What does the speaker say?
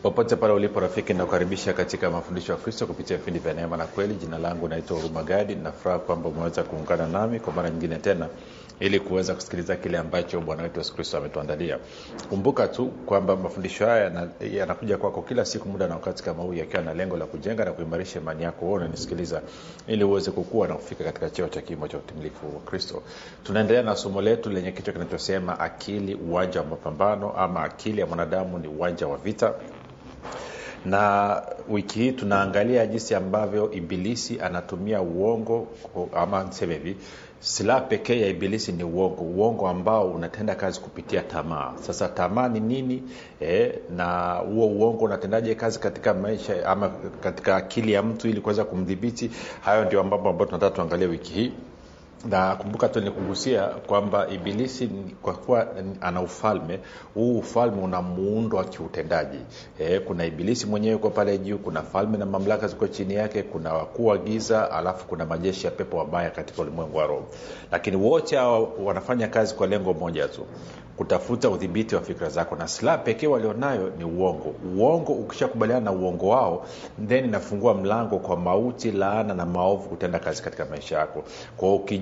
popote pale ulipo rafiki nakukaribisha katika mafundisho ya kristo kupitia vipindi vya neema na kweli jina langu naitwa hurumagadi nafuraha kwamba umeweza kuungana nami kwa mara nyingine tena ili kuweza kusikiliza kile ambacho bwana wetu yesu kristo ametuandalia kumbuka tu kwamba mafundisho haya yanakuja yana kwako kila siku muda na wakati kama huu yakiwa na lengo la kujenga na kuimarisha imani yako wewe unanisikiliza ili uweze kukua na kufika katika cheo cha kimo cha utimilifu wa kristo tunaendelea na somo letu lenye kichwa kinachosema akili uwanja wa mapambano ama akili ya mwanadamu ni uwanja wa vita na wiki hii tunaangalia jinsi ambavyo ibilisi anatumia uongo ama niseme hivi silaha pekee ya ibilisi ni uongo uongo ambao unatenda kazi kupitia tamaa sasa tamaa ni nini e, na huo uongo unatendaje kazi katika maisha ama katika akili ya mtu ili kuweza kumdhibiti hayo ndio ambapo ambao tunataka tuangalie wiki hii na kumbuka tu nikugusia kwamba ibilisi kwa kuwa ana ufalme huu ufalme una muundo wa kiutendaji e, kuna ibilisi mwenyewe uko pale juu kuna falme na mamlaka ziko chini yake kuna wakuu wa giza alafu kuna majeshi ya pepo wabaya katika ulimwengu wa roho lakini wote hawa wanafanya kazi kwa lengo moja tu kutafuta udhibiti wa fikra zako na silaha pekee walionayo ni uongo uongo ukishakubaliana na uongo wao then inafungua mlango kwa mauti laana na maovu kutenda kazi katika maisha yako kwao